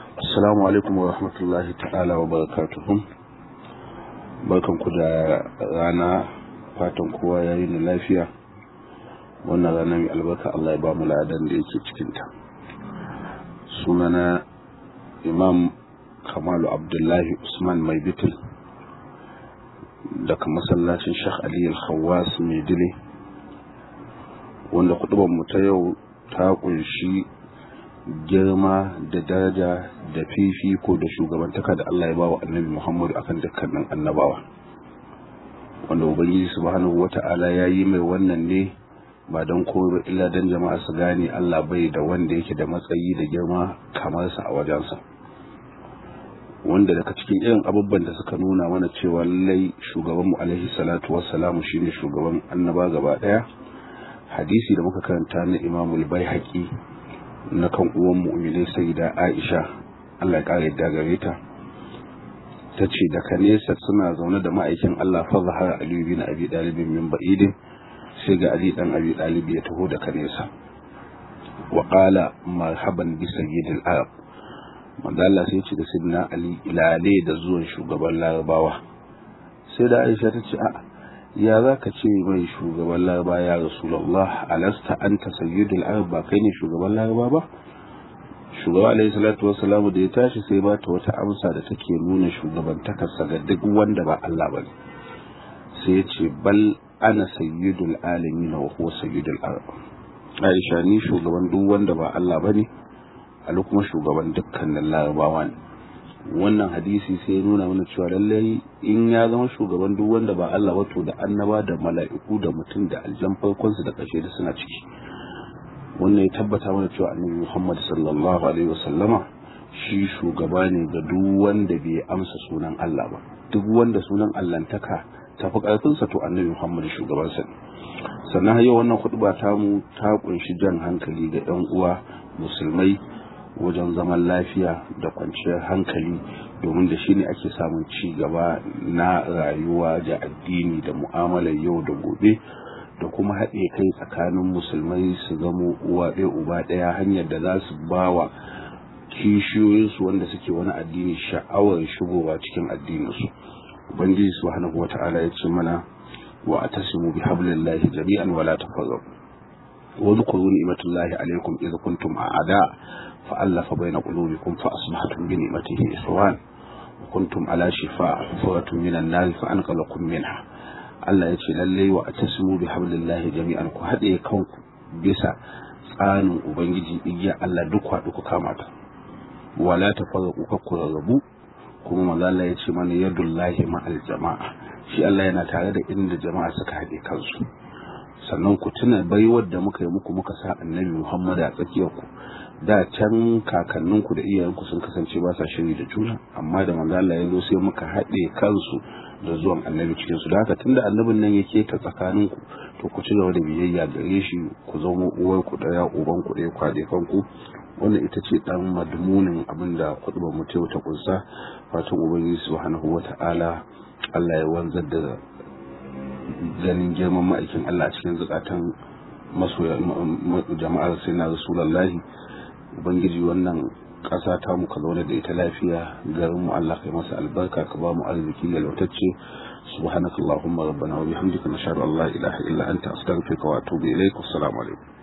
Assalamu alaikum wa rahmatullahi ta'ala wa barakatuhu. Barkan ku da rana fatan kowa ya yi ni lafiya. Wannan rana mai albarka Allah ya ba mu ladan da yake cikinta. Sunana Imam Kamalu Abdullahi Usman Mai Bitil daga masallacin Sheikh Ali Al-Khawwas Mai Dile wanda kuɗuban mu ta yau ta kunshi girma da daraja da fifiko da shugabantaka da Allah ya ba wa annabi Muhammadu akan dukkanin annabawa wanda ubangiji subhanahu wata'ala ya yi mai wannan ne ba don komai illa don jama'a su gane Allah bai da wanda yake da matsayi da girma kamar sa a wajensa wanda daga cikin irin abubuwan da suka nuna mana cewa lallai shugabanmu alaihi salatu wassalamu shine shugaban annaba gaba daya hadisi da muka karanta na imamul bai haƙi na kan uwan mu'minai sayyida Aisha Allah ya kare yadda gare ta tace daga nesa suna zaune da ma'aikin Allah fa zahara Ali bin Abi Talib min ba'idin sai ga Ali dan Abi Talib ya taho daga nesa wa qala marhaban bi sayyidil arab manzo Allah sai ce da sidna Ali ilale da zuwan shugaban Larabawa sai da Aisha ta ce a'a ya za ka ce mai shugaban laraba ya rasulallah alasta an ta sayyidul arab ba kai ne shugaban laraba ba shugaba alaihi salatu wassalamu da ya tashi sai ba ta wata amsa da take nuna shugabantakarsa ga duk wanda ba Allah ba ne sai ya ce bal ana sayyidul alamin wa huwa sayyidul arab Aisha ni shugaban duk wanda ba Allah ba ne Ali kuma shugaban dukkanin larabawa ne wannan hadisi sai ya nuna mana cewa lallai in ya zama shugaban duk wanda ba Allah wato da annaba da mala'iku da mutum da aljan farkonsu da ƙarshe da suna ciki wannan ya tabbata mana cewa annabi Muhammad sallallahu alaihi wasallama shi shugaba ne ga duk wanda bai amsa sunan Allah ba duk wanda sunan Allahntaka ta fi ƙarfinsa to annabi Muhammad shugabansa ne sannan yau wannan khutba ta mu ta kunshi jan hankali ga 'yan uwa musulmai wajen zaman lafiya da kwanciyar hankali domin da shi ne ake samun ci gaba na rayuwa da addini da mu'amalar yau da gobe da kuma haɗe kai tsakanin musulmai su zamo uwa ɗaya uba ɗaya hanyar da za su ba wa kishiyoyinsu wanda suke wani addini sha'awar shigowa cikin addininsu ubangiji subhanahu wata'ala ya ce mana wa atasimu bi hablillahi jami'an wala tafarraqu wa dhkuru ni'matallahi alaykum idh kuntum a'da فألف بين قلوبكم فأصبحتم بنعمته إخوان وكنتم على شفاء حفرة من النار فأنقذكم منها Allah ya ce lallai wa a tasimu bi hablillahi jami'an ku haɗe kanku bisa tsanin ubangiji igiya Allah duk haɗu ku kama ta wala ta fara ku ku rarrabu kuma manzo Allah ya ce mana yadullahi ma'al jama'a shi Allah yana tare da inda jama'a suka haɗe kansu sannan ku tuna baiwar da muka yi muku muka sa annabi Muhammad a tsakiyar ku da can kakanninku da iyayenku sun kasance ba sa shiri da juna amma da manzo Allah ya zo sai muka haɗe kansu da zuwan annabi cikin su da haka tunda annabin nan yake ta tsakaninku to ku ci gaba da biyayya gare shi ku zama uwar ku daya uban ku daya kwade kanku wannan ita ce dan madmunin abin da kutubar mu ta kunsa fatan ubangiji subhanahu wata'ala Allah ya wanzar da ganin girman ma'aikin Allah a cikin zukatan masoya jama'ar sai na rasulullahi ubangiji wannan ƙasa ta muka zaune da ita lafiya garin mu Allah kai masa albarka ka ba mu arziki yalwatacce subhanakallahumma rabbana wa bihamdika nashhadu an la ilaha illa anta astaghfiruka wa atubu ilaik assalamu alaikum